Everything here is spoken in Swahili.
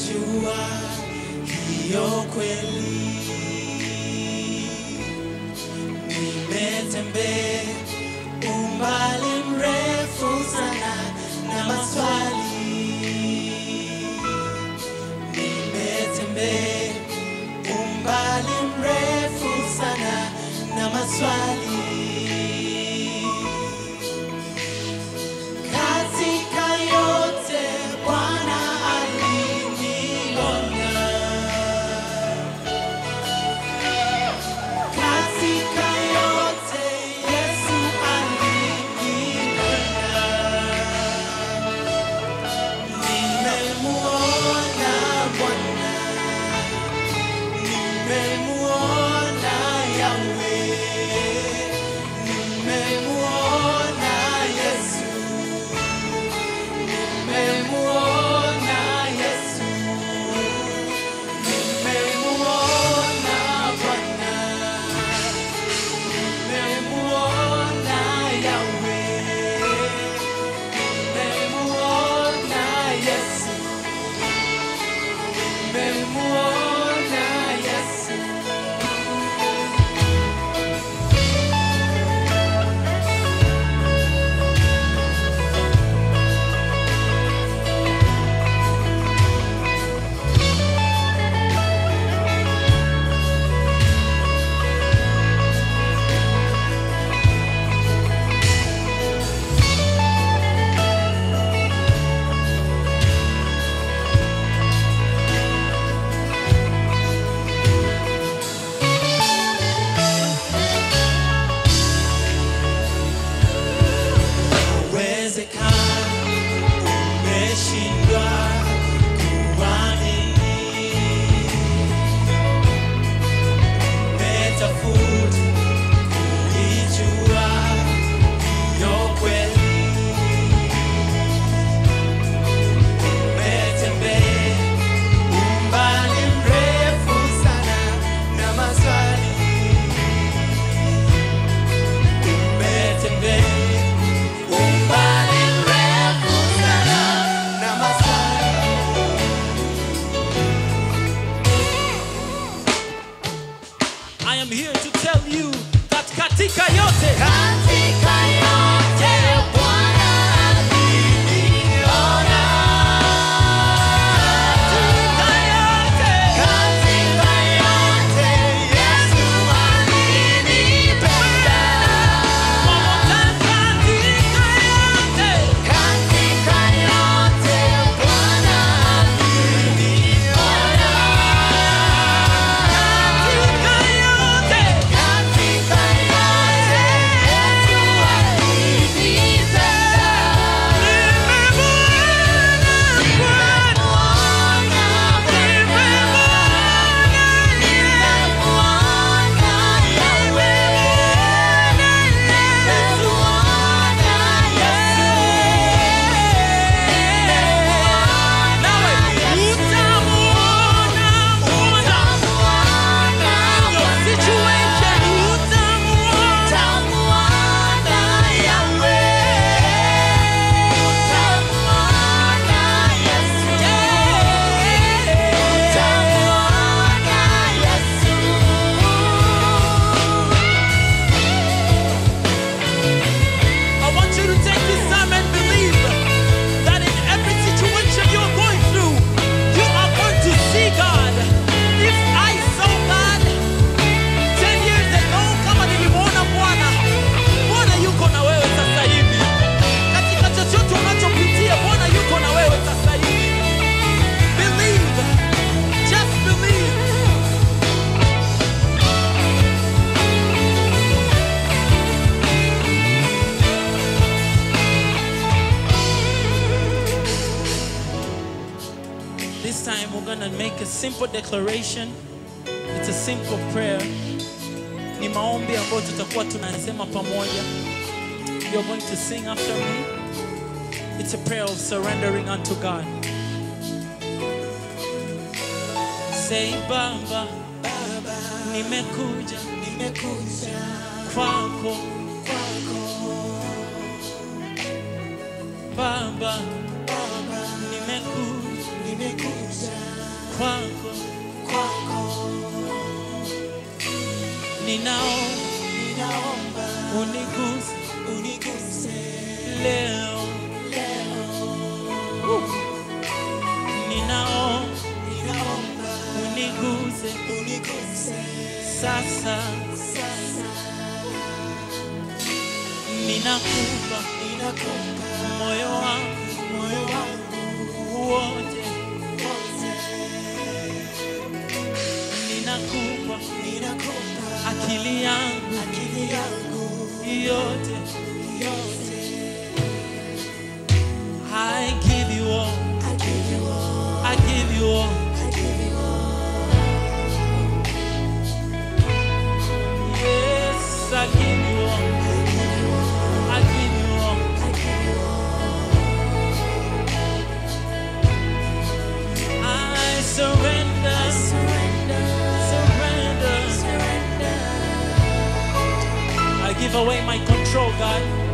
kuijua hiyo kweli. Nimetembea umbali mrefu sana na maswali. Nimetembea umbali mrefu sana na maswali. Katika yote Bwana aliniona. Katika yote Yesu aliniona. Nimemuona Bwana. Nimemuona Yahweh. Nimemuona Yesu. Nimemuona Yesu. Nimemuona Bwana. Nimemuona Yahweh. Nimemuona Yesu. Nimemuona Yesu. Uwezekano umeshindwa kuamini. Umetafuta kuijua hiyo kweli. Umetembea umbali mrefu sana na maswali. Umetembea umbali mrefu sana na maswali. I am here to tell you that katika yote Katika yote Bwana aliniona. katika yote Katika yote Yesu alinipenda. katika yote Katika yote Bwana aliniona. katika yote Katika yote Yesu alinipenda. I want you to take this time and believe that in every situation you're going through, you are going to see God. If I saw God 10 years ago kama nilimwona Bwana, Bwana yuko na wewe sasa hivi. Katika chochote unachopitia, Bwana yuko na wewe sasa hivi. Believe. Just believe. This time we're gonna make a simple declaration. It's a simple prayer. Ni maombi ambayo tutakuwa tunasema pamoja. You're going to sing after me. It's a prayer of surrendering unto God. Say Baba, Baba, nimekuja nimekuja kwako kwako Baba, Baba, nimekuja nimekuja kwako kwako ninaomba ninaomba uniguse uniguse leo leo ninaomba ninaomba uniguse uniguse sasa sasa ninakupa ninakupa moyo wangu moyo wangu wote wote ninakupa ninakupa akili yangu akili yangu yote yote I give you all I give you all I give you all I give you all yes I give you all I give you all I give you all I give you all I surrender surrender surrender surrender I give away my control God